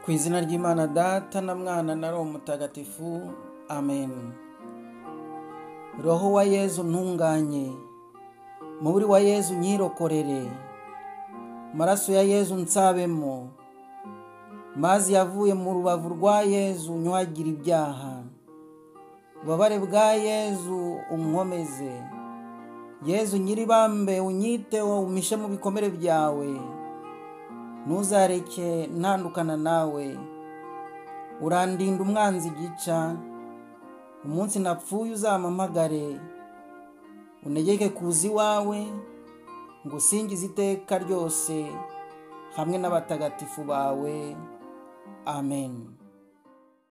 Ku izina ry'Imana Data na Mwana na Roho Mutagatifu amen roho wa yezu ntunganye muburi wa yezu nyirokorere maraso ya yezu nsabemo mazi yavuye mu rubavu rwa yezu nyuhagire ibyaha ububabare bwa yezu umwomeze yezu nyiribambe unyiteho umishe mu bikomere byawe ntuzareke ntandukana nawe urandinda umwanzi gica umunsi napfuye uzampamagare unegeke kuza iwawe ngusingize iteka ryose hamwe n'abatagatifu bawe amen